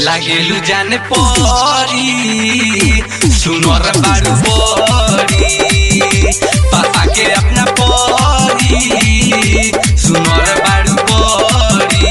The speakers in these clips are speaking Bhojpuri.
लागेलु जाने परी सुनर बारू बड़ी पापा के अपना परी सुनर बारू बड़ी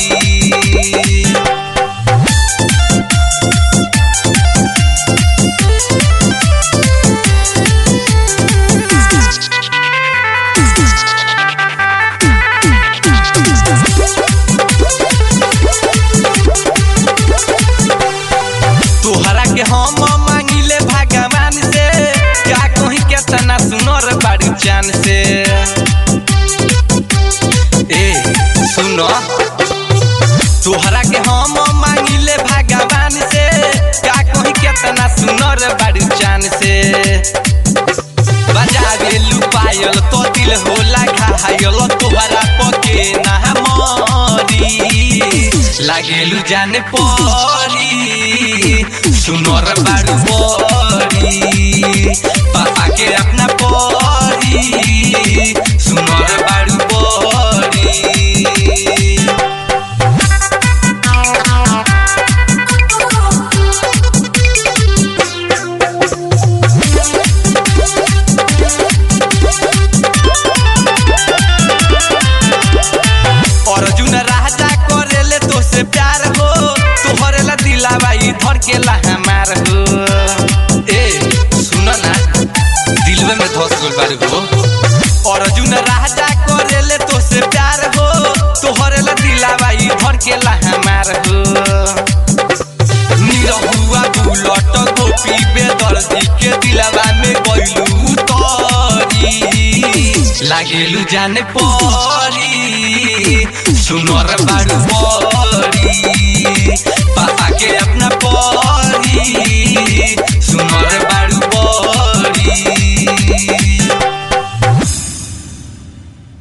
तोहरा के हम मांगिले भगवान से का कहीं केतना सुनर बारू चान से ए सुनो तोहरा के हम मांगिले भगवान से का कहीं केतना सुनर बारू चान से बजावे लुपायल तो दिल होला घायल तोहरा पके ना मरी लागेलु जाने परी सुनर बारू बड़ी पापा के अपना परी सुनर बारू बड़ी अर्जुन राजा करेले तो से प्यार हो तोहरे ला दिलावा ई धर के ला हमार हो ए सुन ना दिलवे में धस गइल बारे हो अर्जुन राजा करेले तो से प्यार हो तोहरे ला दिलावा ई धर के ला हमार हो निरहुआ बुलट गोपी बेदर्दी के दिलावा में गइलू तरी लागेलु जाने परी सुनर बारू बड़ी